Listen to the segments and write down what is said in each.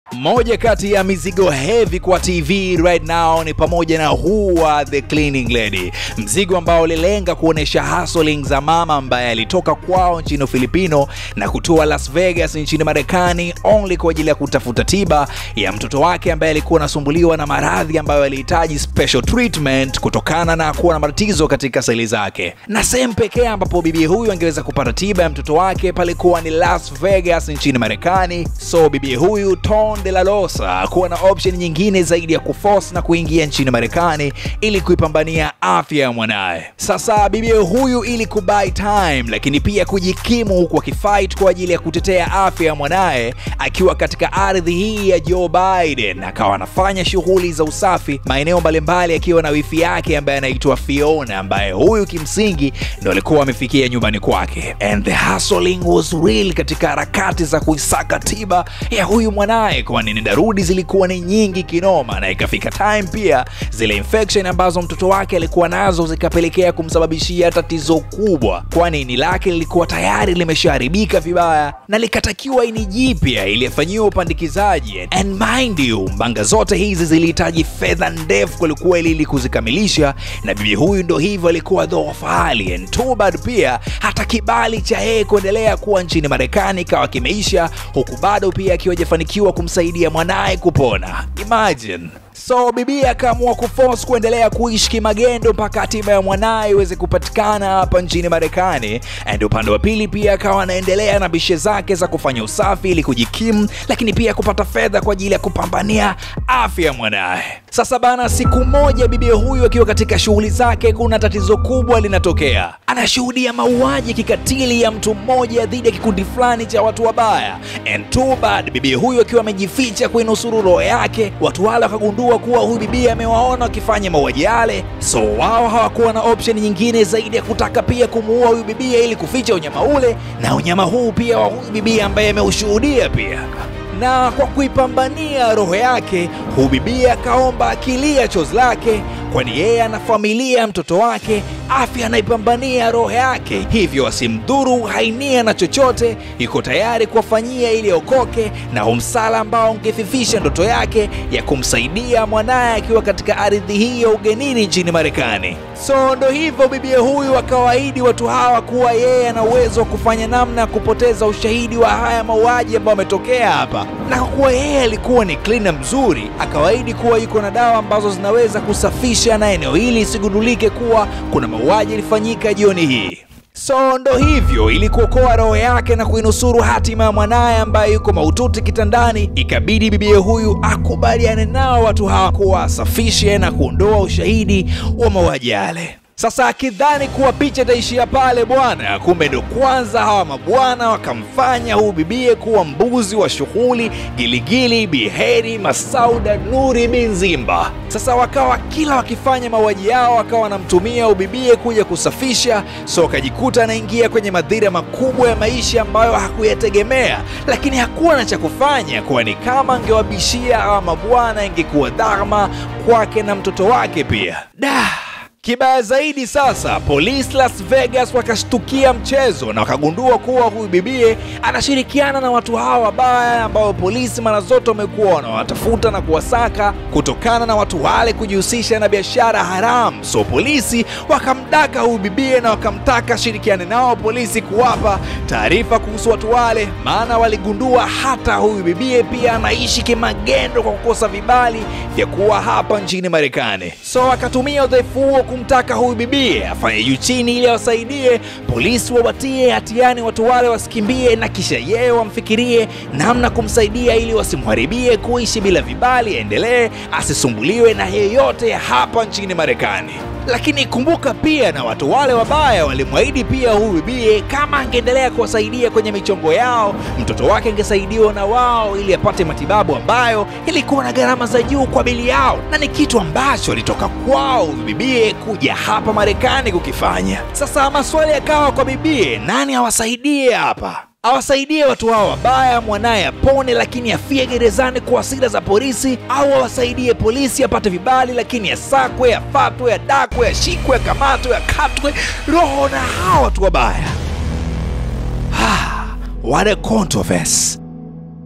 Moja kati ya mizigo heavy kwa TV right now ni pamoja na huu wa The Cleaning Lady, mzigo ambao ulilenga kuonesha hustling za mama ambaye alitoka kwao nchini Filipino na kutua Las Vegas nchini Marekani only kwa ajili ya kutafuta tiba ya mtoto wake ambaye alikuwa anasumbuliwa na maradhi ambayo alihitaji special treatment kutokana na kuwa na matatizo katika seli zake, na sehemu pekee ambapo bibi huyu angeweza kupata tiba ya mtoto wake palikuwa ni Las Vegas nchini Marekani. So bibi huyu Ton de la Losa kuwa na option nyingine zaidi ya kuforce na kuingia nchini Marekani ili kuipambania afya ya mwanaye. Sasa bibi huyu ili kubuy time, lakini pia kujikimu huku akifight kwa ajili ya kutetea afya ya mwanaye akiwa katika ardhi hii ya Joe Biden, akawa anafanya shughuli za usafi maeneo mbalimbali akiwa na wifi yake ambaye anaitwa Fiona, ambaye huyu kimsingi ndo alikuwa amefikia nyumbani kwake, and the hustling was real katika harakati za kuisaka tiba ya huyu mwanaye, kwani nenda rudi zilikuwa ni nyingi kinoma, na ikafika time pia zile infection ambazo mtoto wake alikuwa nazo zikapelekea kumsababishia tatizo kubwa, kwani ini lake lilikuwa tayari limeshaharibika vibaya na likatakiwa ini jipya ili afanyiwe upandikizaji. And mind you, mbanga zote hizi zilihitaji fedha ndefu kwelikweli ili kuzikamilisha, na bibi huyu ndo hivyo alikuwa dhoofu hali, and too bad pia hata kibali cha yeye kuendelea kuwa nchini Marekani kawa kimeisha, huku bado pia akiwa hajafanikiwa kumsaidia mwanaye kupona. Imagine. So bibi akaamua kuforce kuendelea kuishi kimagendo mpaka hatima ya mwanaye iweze kupatikana hapa nchini Marekani. And upande wa pili pia akawa anaendelea na bishe zake za kufanya usafi ili kujikimu, lakini pia kupata fedha kwa ajili ya kupambania afya ya mwanaye. Sasa bana, siku moja bibi huyu akiwa katika shughuli zake, kuna tatizo kubwa linatokea. Anashuhudia mauaji kikatili ya mtu mmoja dhidi ya kikundi fulani cha watu wabaya. And too bad, bibi huyu akiwa amejificha kuinusuru roho yake, watu wale wakagundua kuwa huyu bibi amewaona wakifanya mauaji yale, so wao hawakuwa na option nyingine zaidi ya kutaka pia kumuua huyu bibi ili kuficha unyama ule na unyama huu pia wa huyu bibi ambaye ameushuhudia pia na kwa kuipambania roho yake huyu bibi akaomba akilia chozi lake, kwani yeye ana familia ya mtoto wake, afya anaipambania roho yake, hivyo asimdhuru hainia na chochote, yuko tayari kuwafanyia ili okoke na umsala ambao ungefifisha ndoto yake ya kumsaidia mwanaye akiwa katika ardhi hii ya ugenini nchini Marekani. So ndo hivyo bibi huyu akawaahidi watu hawa kuwa yeye ana uwezo wa kufanya namna ya kupoteza ushahidi wa haya mauaji ambayo ametokea hapa, na kwa kuwa yeye alikuwa ni cleaner mzuri, akawaahidi kuwa yuko na dawa ambazo zinaweza kusafisha na eneo hili isigundulike kuwa kuna mauaji yalifanyika jioni hii. So ndo hivyo, ili kuokoa roho yake na kuinusuru hatima ya mwanaye ambaye yuko mahututi kitandani, ikabidi bibie huyu akubaliane nao watu hawa kuwa asafishe na kuondoa ushahidi wa mauaji yale. Sasa akidhani kuwa picha itaishia pale bwana, kumbe ndo kwanza hawa mabwana wakamfanya huyu bibie kuwa mbuzi wa shughuli Giligili, Biheri, Masauda, Nuri bin Zimba. Sasa wakawa kila wakifanya mauaji yao wakawa wanamtumia ubibie kuja kusafisha, so akajikuta anaingia kwenye madhira makubwa ya maisha ambayo hakuyategemea, lakini hakuwa na cha kufanya, kwani kama angewabishia hawa mabwana ingekuwa dhama kwake na mtoto wake pia. Dah! Kibaya zaidi sasa, polisi Las Vegas wakashtukia mchezo na wakagundua kuwa huyu bibie anashirikiana na watu hawa wabaya ambao polisi mara zote wamekuwa wanawatafuta na kuwasaka kutokana na watu wale kujihusisha na biashara haramu. So polisi wakamdaka huyu bibie na wakamtaka shirikiane nao polisi kuwapa taarifa kuhusu watu wale, maana waligundua hata huyu bibie pia anaishi kimagendo kwa kukosa vibali vya kuwa hapa nchini Marekani. So akatumia udhaifu huo kumtaka huyu bibie afanye juu chini ili awasaidie polisi wawatie hatiani watu wale wasikimbie, na kisha yeye wamfikirie namna kumsaidia ili wasimharibie kuishi bila vibali, aendelee asisumbuliwe na yeyote hapa nchini Marekani. Lakini kumbuka pia na watu wale wabaya walimwahidi pia huyu bibie kama angeendelea kuwasaidia kwenye michongo yao, mtoto wake angesaidiwa na wao ili apate matibabu ambayo ilikuwa na gharama za juu kwa bili yao, na ni kitu ambacho alitoka kwao huyu bibie kuja hapa Marekani kukifanya. Sasa maswali yakawa kwa bibie, nani awasaidie hapa? awasaidie watu hao wabaya, mwanaye apone lakini afie gerezani kwa hasira za polisi, au awasaidie polisi apate vibali lakini asakwe, afatwe, adakwe, ashikwe, akamatwe, akatwe roho na hao watu wabaya. Ah, what a controversy.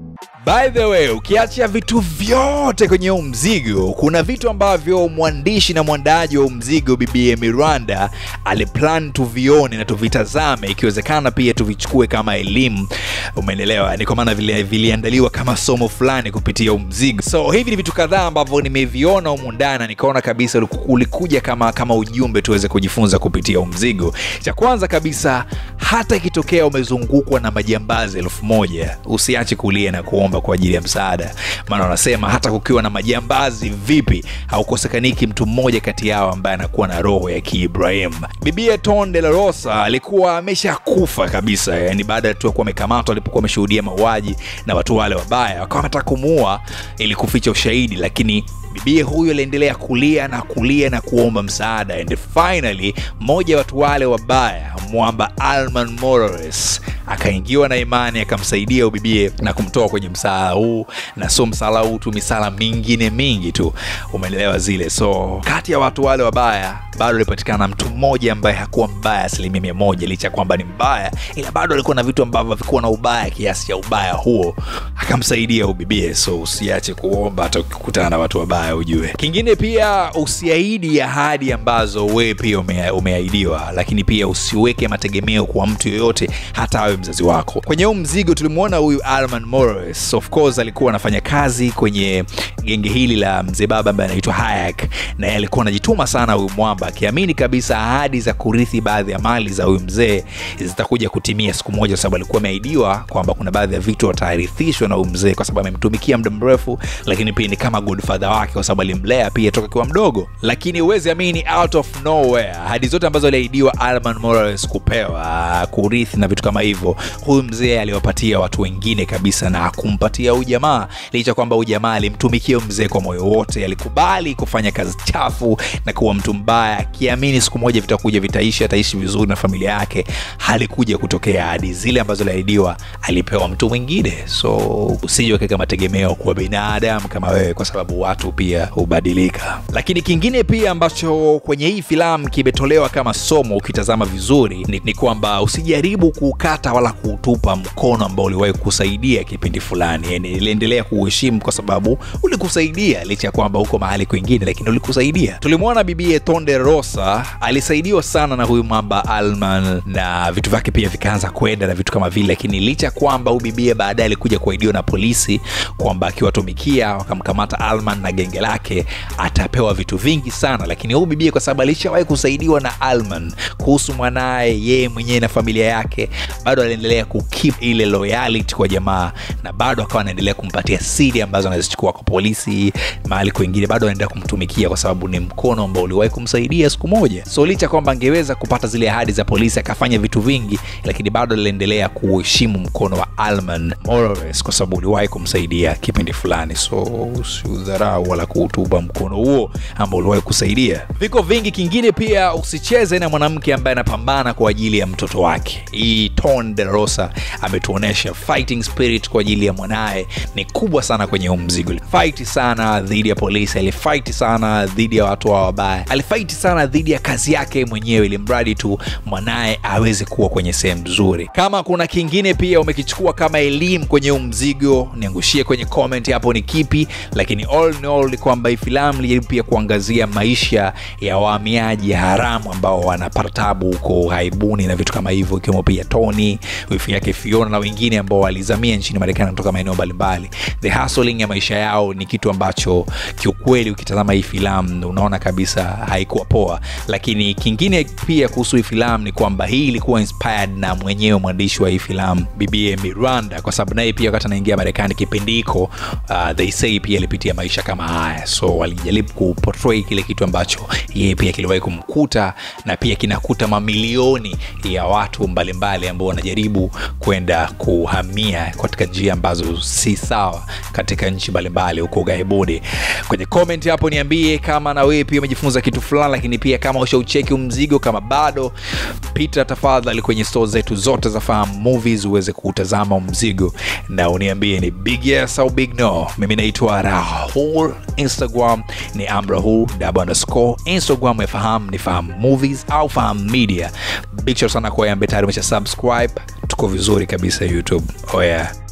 By the way, ukiacha vitu vyote kwenye huu mzigo, kuna vitu ambavyo mwandishi na mwandaji wa huu mzigo Bibi Miranda aliplan tuvione na tuvitazame, ikiwezekana pia tuvichukue kama elimu. Umeelewa? Ni kwa maana vile viliandaliwa kama somo fulani kupitia huu mzigo. So hivi ni vitu kadhaa ambavyo nimeviona humu ndani na nikaona kabisa uliku- ulikuja kama kama ujumbe tuweze kujifunza kupitia huu mzigo. Cha kwanza kabisa, hata ikitokea umezungukwa na majambazi elfu moja usiache kulia na kuomba kwa ajili ya msaada, maana wanasema hata kukiwa na majambazi vipi, haukosekaniki mtu mmoja kati yao ambaye anakuwa na roho ya Kiibrahim. Bibia Ton de la Rosa alikuwa ameshakufa kabisa, yani baada ya tu ya kuwa amekamatwa alipokuwa ameshuhudia mauaji na watu wale wabaya, wakawa wanataka kumuua ili kuficha ushahidi, lakini bibie huyu aliendelea kulia na kulia na kuomba msaada and finally mmoja wa watu wale wabaya mwamba alman morales akaingiwa na imani akamsaidia ubibie na kumtoa kwenye msala huu na sio msala huu tu misala mingine mingi tu umeelewa zile so kati ya watu wale wabaya bado alipatikana mtu mmoja ambaye hakuwa mbaya asilimia mia moja licha ya kwamba ni mbaya ila bado alikuwa na vitu ambavyo havikuwa na ubaya kiasi cha ubaya huo akamsaidia ubibie so usiache kuomba hata ukikutana na watu wabaya ujue kingine pia usiahidi ahadi ambazo wewe pia ume, umeahidiwa lakini pia usiweke mategemeo kwa mtu yoyote hata awe mzazi wako kwenye huu mzigo tulimwona huyu alman morris of course alikuwa anafanya kazi kwenye genge hili la mzee baba ambaye anaitwa hayak na yeye alikuwa anajituma sana huyu mwamba akiamini kabisa ahadi za kurithi baadhi ya mali za huyu mzee zitakuja kutimia siku moja kwa sababu alikuwa ameahidiwa kwamba kuna baadhi ya vitu watarithishwa na huyu mzee kwa sababu amemtumikia muda mrefu lakini pia ni kama godfather wake kwa sababu alimlea pia toka akiwa mdogo lakini huwezi amini out of nowhere ahadi zote ambazo aliahidiwa alman morales kupewa kurithi na vitu kama hivyo huyu mzee aliwapatia watu wengine kabisa na akumpatia huyu jamaa licha kwamba huyu jamaa alimtumikia huyu mzee kwa moyo wote alikubali kufanya kazi chafu na kuwa mtu mbaya akiamini siku moja vitakuja vitaishi ataishi vizuri na familia yake halikuja kutokea hadi zile ambazo aliahidiwa alipewa mtu mwingine so usije ukaweka mategemeo kuwa binadamu kama wewe kwa sababu watu pia hubadilika lakini kingine pia ambacho kwenye hii filamu kimetolewa kama somo ukitazama vizuri ni, ni kwamba usijaribu kuukata wala kuutupa mkono ambao uliwahi kusaidia kipindi fulani yani iliendelea kuuheshimu kwa sababu ulikusaidia licha ya kwamba huko mahali kwingine lakini ulikusaidia tulimwona bibie tonde rosa alisaidiwa sana na huyu mwamba alman na vitu vyake pia vikaanza kwenda na vitu kama vile lakini licha ya kwamba huyu bibie baadaye alikuja kuaidiwa na polisi kwamba akiwatumikia wakamkamata alman na genge lake atapewa vitu vingi sana lakini huyu bibie kwa sababu alishawahi kusaidiwa na alman kuhusu mwanaye yeye mwenyewe na familia yake bado aliendelea kukip ile loyalty kwa jamaa na bado akawa anaendelea kumpatia siri ambazo anazichukua kwa polisi mahali kwengine bado anaendelea kumtumikia kwa sababu ni mkono ambao uliwahi kumsaidia siku moja so licha kwamba angeweza kupata zile ahadi za polisi akafanya vitu vingi lakini bado aliendelea kuheshimu mkono wa alman morales kwa sababu uliwahi kumsaidia kipindi fulani so usiudharau wala kuutuba mkono huo ambao uliwahi kusaidia viko vingi kingine pia usicheze na mwanamke ambaye anapambana kwa ajili ya mtoto wake hii ton de rosa ametuonyesha fighting spirit kwa ajili ya mwanaye ni kubwa sana kwenye huu mzigo fight sana dhidi ya polisi alifight sana dhidi ya watu wa wabaya alifight sana dhidi ya kazi yake mwenyewe ili mradi tu mwanaye aweze kuwa kwenye sehemu nzuri kama kuna kingine pia umekichukua kama elimu kwenye huu mzigo niangushie kwenye comment hapo ni kipi lakini all in all ni kwamba hii filamu ilijaribu pia kuangazia maisha ya wahamiaji haramu ambao wanapata tabu huko haibuni na vitu kama hivyo ikiwemo pia tony wifi yake fiona na wengine ambao walizamia nchini marekani kutoka maeneo mbalimbali the hustling ya maisha yao ni kitu ambacho kiukweli ukitazama hii filamu unaona kabisa haikuwa poa lakini kingine pia kuhusu hii filamu ni kwamba hii ilikuwa inspired na mwenyewe mwandishi wa hii filamu bibie miranda kwa sababu naye pia wakati anaingia marekani kipindi hiko uh, they say pia alipitia maisha kama haya so walijaribu kuportray kile kitu ambacho yeye pia kiliwahi kumkuta na pia kinakuta mamilioni ya watu mbalimbali ambao wanajaribu kwenda kuhamia katika njia ambazo si sawa katika nchi mbalimbali huko ughaibuni kwenye comment hapo niambie kama na wewe pia umejifunza kitu fulani lakini pia kama ushaucheki mzigo kama bado pita tafadhali kwenye store zetu zote za fahamu movies uweze kuutazama mzigo na uniambie ni big yes au big no mimi naitwa rahul instagram ni amrahul double underscore instagram ya fahamu ni fahamu movies au fahamu media big shout sana kwa yeye ambaye tayari umesha subscribe tuko vizuri kabisa youtube oh yeah